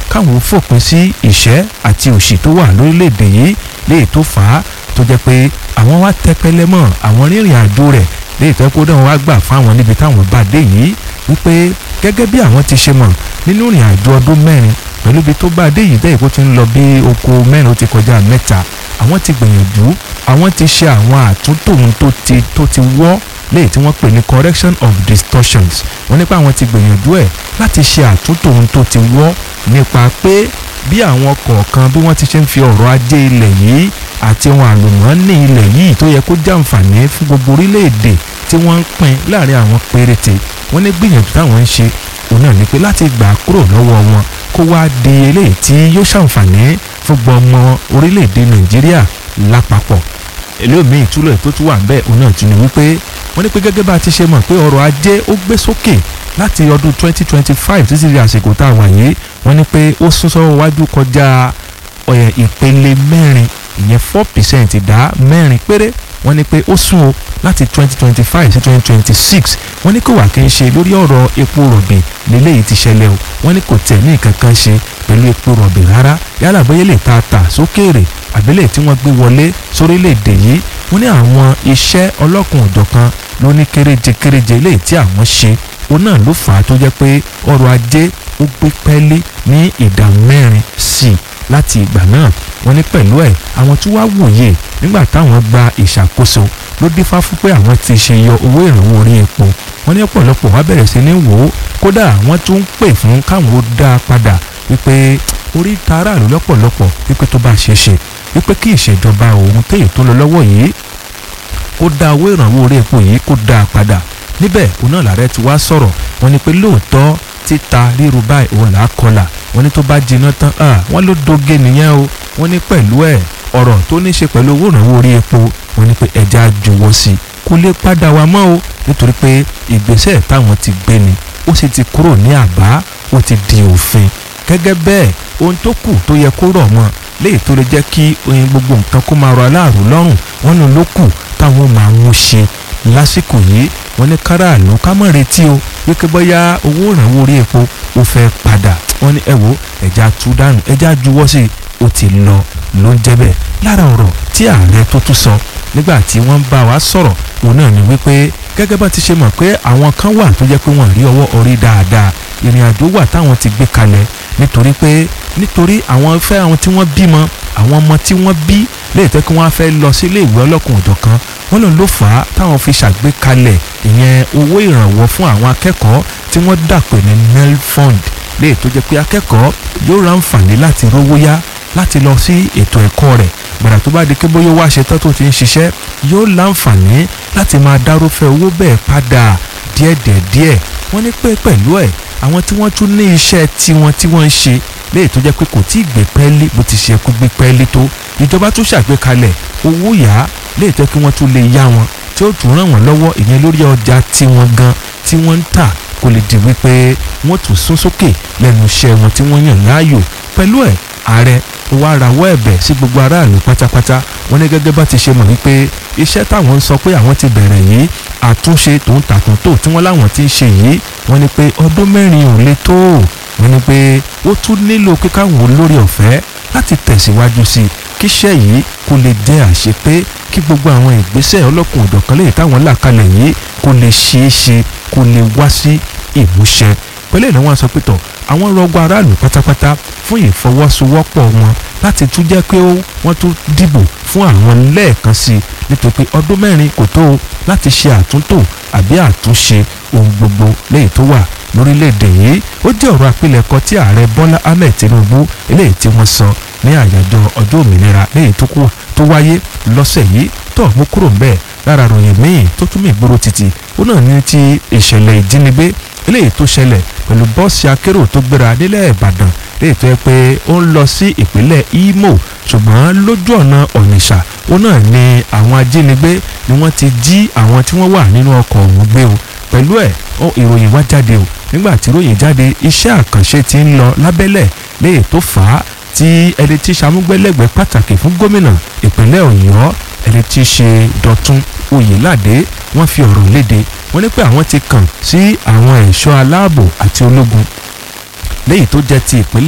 káwọn ó fòpin sí ìṣẹ́ àti òṣì tó wà lórílẹ̀‐èdè yìí léyìí tó fà á tó jẹ́ pé àwọn wá tẹpẹlẹ mọ́ àwọn rìnrìn àjò rẹ̀ léyìí tó kó dáhùn wá gbà fáwọn níbi táwọn bá dé yìí wípé gẹ́gẹ́ bí àwọn ti ṣe mọ̀ nínú ìrìn àjò ọdún mẹ́rin pẹ̀lú ibi tó bá dé yìí bẹ́ẹ̀ kó ti ń lọ bí oko mẹ́rin ó ti kọjá mẹ́ta àwọn ti gbìyànjú àwọn ti ṣe àwọn àtúntò ohun tó ti tó ti wọ́ léyìí tí wọ́n pè ní correction of distortions wọ́n nípa àwọn ti gbìyànjú ẹ̀ láti ṣe àtúntò ohun tó ti wọ́ nípa pé bí àwọn kọ̀ọ̀kan bí wọ́n ti ṣe ń fi ọ̀rọ̀ ajé ilẹ̀ yìí àti ohun àlùmọ́ọ́nì ilẹ̀ yìí tó yẹ kó jàǹfààní fún gbogbo orílẹ̀-èdè tí wọ́n ń pín láàrin àwọn péréte wọ́n ní gbìyànjú táwọn ń ṣe òun náà ni pé láti gbà á kúrò lọ́wọ́ wọn kó wá di eléyìí tí yóò ṣàǹfààní fún gbọmọ orílẹ̀-èdè nàìjíríà lápapọ̀ eléyìí ìtúlọ̀ tó tún wà ń bẹ́ẹ̀ òun náà tún ni wípé wọ́n ní pé gẹ́gẹ́ bá a ti ṣe mọ̀ pé ọrọ̀ ajé ó gbé sókè láti ọdún 2025 títí di àsìkò tá a wà yìí wọ́n ní pé ó sún sọ́wọ́ wájú kọjá ìpele mẹ́rin ìyẹn four percent ìdá mẹ́rin péré wọ́n ní pé ó sún o láti twenty twenty five sí twenty twenty six wọ́n ní kò wà kí n ṣe lórí ọ̀rọ̀ epo rọ̀bì lélẹ́yìí ti ṣẹlẹ̀ o wọ́n ní kò tẹ̀ ní nǹkan kan ṣe pẹ̀lú epo rọ̀bì rárá yálà bóyá lè ta tà sókèèrè àbílẹ̀ tí wọ́n gbé wọlé sórílẹ̀‐èdè yìí wọ́n ní àwọn iṣẹ́ ọlọ́kùn òjọ̀kan ló ní kéréje kéréje léyìí tí àwọn ṣe òun náà ló fà á tó jẹ́ pé ọrọ̀ ajé ó gbé pẹ́ẹ́lí ní ìdá mẹ́rin sí i láti ìgbà náà wọ́n ní pẹ̀lú ẹ̀ àwọn tí wàá wòye nígbà táwọn gba ìṣàkóso ló dífá fún pé àwọn ti ṣe yọ owó ìrànwọ́ orí epo wọ́n ní ọ̀pọ̀lọpọ̀ wá bẹ̀rẹ̀ sí ní wò ó kódà wọ́n tún ń pè fún káwọn ó dá a padà wípé orí tààrà ló lọ́pọ̀lọpọ̀ wípé tó bá ṣe ṣe wípé kí ìṣèjọba òun téyì tó lọ lọ́wọ́ yìí kó dá owó ìrànwọ́ orí epo yìí kó dá a padà níbẹ̀ òun náà làárẹ̀ ti wá sọ̀rọ̀ wọ́n ní pé lóòótọ́ títa ríru báyìí òun là á kọlà wọ́n ní tó bá jiná tán wọ́n ló doge nìyẹn o wọ́n ní pẹ̀lú ẹ̀ ọ̀rọ̀ tó ní ṣe pẹ̀lú owó ìrànwọ́ orí epo wọ́n ní pé ẹja jọ̀wọ́ sí i kó lè padà wá mọ́ o nítorí pé ìgbésẹ̀ táwọn ti gbé ni ó sì ti kúrò ní àbá ó ti di òfin gẹ́gẹ́ bẹ́ẹ̀ ohun tó kù tó yẹ kó rọ̀ mọ́ léyìí tó lè jẹ́ kí oyin gbogbo nǹkan kó máa rọ aláàrú lọ́rùn wọ́n ní ló kù táwọn máa ń ṣe lásìkò yìí wọ́n ní káràlú ká mọ̀ retí o wípé bóyá owó ìrànwọ́ orí epo ó fẹ́ padà wọ́n ní ẹ wo ẹja tú dànù ẹja juwọ́ sí i ó ti lọ ló ń jẹ́ bẹ́ẹ̀ lára ọ̀rọ̀ tí ààrẹ tó tún sọ nígbà tí wọ́n ń bá wa sọ̀rọ̀ òun náà ni wípé gẹ́gẹ́ bá ti ṣe mọ̀ pé àwọn kan wà tó jẹ́ pé wọ́n rí ọwọ́ orí dáadáa ìrìn àjò wà táwọn ti gbé kalẹ̀ nítorí pé nítorí àwọn fẹ́ àwọn tí wọ́n bímọ àwọn ọmọ tí wọ́n bí lè tẹ́ kí wọ́n fẹ́ lọ sí ilé ìwé ọlọ́kùn òjọ̀kan wọ́n lòun ló fà á táwọn fi ṣàgbékalẹ̀ ìyẹn owó ìrànwọ́ fún àwọn akẹ́kọ̀ọ́ tí wọ́n dàpè ní nel fund lè tó jẹ́ pé akẹ́kọ̀ọ́ yóò ra àǹfààní láti rówó yá láti lọ sí ètò ẹ̀kọ́ rẹ̀ gbàdà tó bá di pé bóyá wá ṣe tán tó ti ń ṣiṣẹ́ yóò láǹfààní láti máa dárúfẹ́ owó bẹ́ẹ̀ padà díẹ̀díẹ̀díẹ̀ wọ́n ní pé pẹ̀lú ẹ̀ àwọn tí wọ́n tún ní iṣẹ́ tiwọn tí wọ́n ń ṣe léyìí tó jẹ́ pé kò tí ì gbé pẹ́ẹ́lí bó ti ṣe kó gbé pẹ́ẹ́lí tó ìjọba tún ṣàgbékalẹ̀ owó yá léyìí tó kí wọ́n tún lè yá wọn tí ó tún ràn wọ́n lọ́wọ́ ìyẹn lórí ọjà tiwọn gan tí wọ́n ń tà kó lè di wípé wọ́n tún sún sókè lẹ́nu iṣẹ́ wọn tí wọ́n yàn láàyò pẹ̀lú ẹ̀ ààrẹ ó wá rawọ́ ẹ̀bẹ̀ sí gbogbo aráàlú pátápátá wọ́n ní gẹ́gẹ́ bá ti ṣe mọ̀ wípé iṣẹ́ táwọn ń sọ pé àwọn ti bẹ̀rẹ̀ yìí àtúnṣe tòun tàtúntò tí wọ́n láwọn ti ń ṣe yìí wọ́n ní pé ọdún mẹ́rin ò le tó wọ́n ní pé ó tún nílò kíkáwọn olórí ọ̀fẹ́ láti tẹ̀síwájú sí i kíṣẹ́ yìí kó lè jẹ́ àṣepé kí gbogbo àwọn ìgbésẹ̀ ọlọ́kùn òjọ̀kan lè táwọn là kalẹ̀ yìí kó lè ṣeé ṣe kó lè wá sí ìmúṣẹ pẹ̀lú ìnáwó aṣọ pẹ̀tọ̀ àwọn rọgbọ aráàlú pátápátá fún ìfọwọ́sowọ́pọ̀ wọn láti tún jẹ́ pé wọ́n tún dìbò fún àwọn lẹ́ẹ̀kan sí i nítorí pé ọdún mẹ́rin kò tó o láti ṣe àtúntò àbí àtúnṣe ohun gbogbo lẹ́yìn tó wà lórílẹ̀‐èdè yìí ó jẹ́ ọ̀rọ̀ àpilẹ̀kọ tí ààrẹ bọ́lá ahmed tinubu eléyìí tí wọ́n sọ ní àyájọ́ ọjọ́ òmìnira lẹ́yìn tó wáyé lọ́sẹ̀ yìí tó mú kúrò ń bẹ́ẹ̀ lára ròyìn míì tó tún mí gbòòrò títì ó náà ní ti ìṣẹ̀lẹ̀ ìjínigbé eléyìí tó ṣẹlẹ̀ pẹ̀lú bọ́ọ̀sì akérò tó gbéra nílẹ̀ ìbàdàn léyìí tó yẹ pé ó ń lọ sí ìpínlẹ̀ imo ṣùgbọ́n lójú ọ̀nà ọ̀nìṣà ó náà ní àwọn ajínigbé ni wọ́n ti jí àwọn tí wọ́n wà nínú ọkọ̀ ọ̀hún gbé o pẹ̀lú ẹ̀ ìròyìn wá jáde o nígbà tí ìròyìn jáde iṣẹ́ àkànṣe ti ń lọ lábẹ́lẹ̀ léyìí tó fà á tí ẹni tí sàmúgbẹ́lẹ́gbẹ́ pàtàkì fún gómìnà ìpínlẹ̀ ọ̀yọ́ ẹni tí í ṣe dọ̀tun oyèládé wọ́n fi ọ̀rọ̀ léde wọ́n ní pé àwọn ti kàn sí àwọn ẹ̀ṣọ́ aláàbò àti ológun léyìí tó jẹ́ ti ìpínlẹ̀